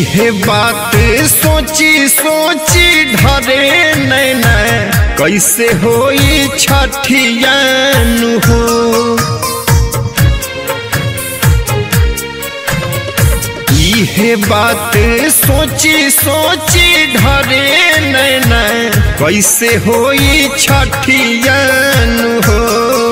इहे बात सोची सोची ढरे नैना कैसे होई छठियान हो इहे बात सोची सोची ढरे नैना कैसे होई छठियान हो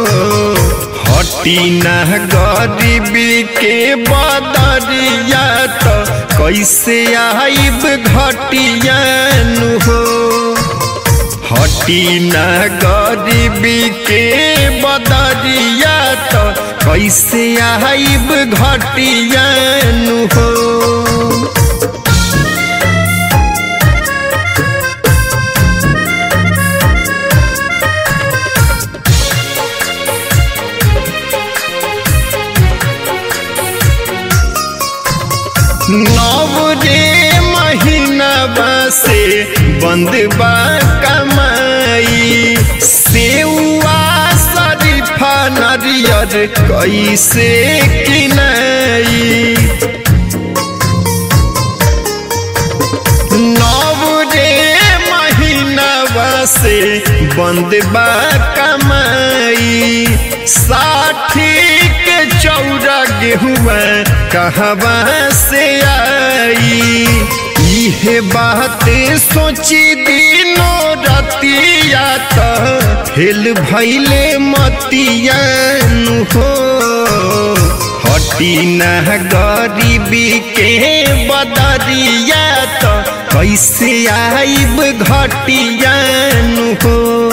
हटी न गरीबी के बदरिया तो कैसे आइब घटियान हो हटी न गरीबी के बदरिया तो कैसे आइब घटियान हो नव रे महीना से बंद बा कमाई सेवा शरीफा नरियर कैसे किनाई नव रे महीना से बंद बा कमाई साठी के चौरा गेहुआ कहवा से आई इहे बात सोची दिनो रतिया तो हिल भैले मतियान हो हटी न गरीबी के बदरिया तो कैसे आइब घटियान हो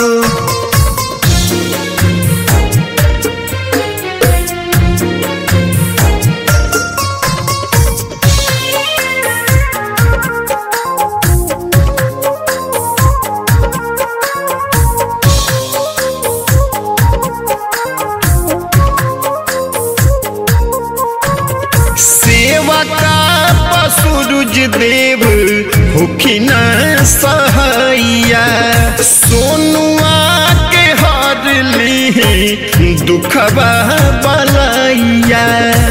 सेवा का पसुरुज देव होखिन सहैया सोनुआ के हर ली दुखबा बलैया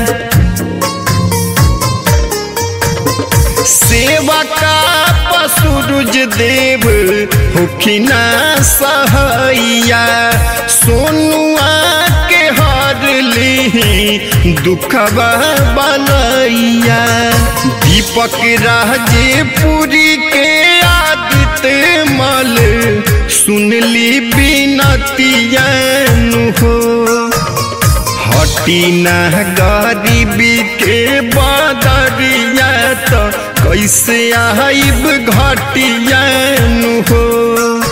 सेवा का पसुरुज देव होखिन सहैया सोनुआ के हर ली दुखबा बनैया दीपक राजेपुरी के आदित्य मल सुनली बिनतियान हो हटी न गरीबी के बदरिया तो कैसे आइब घटियान हो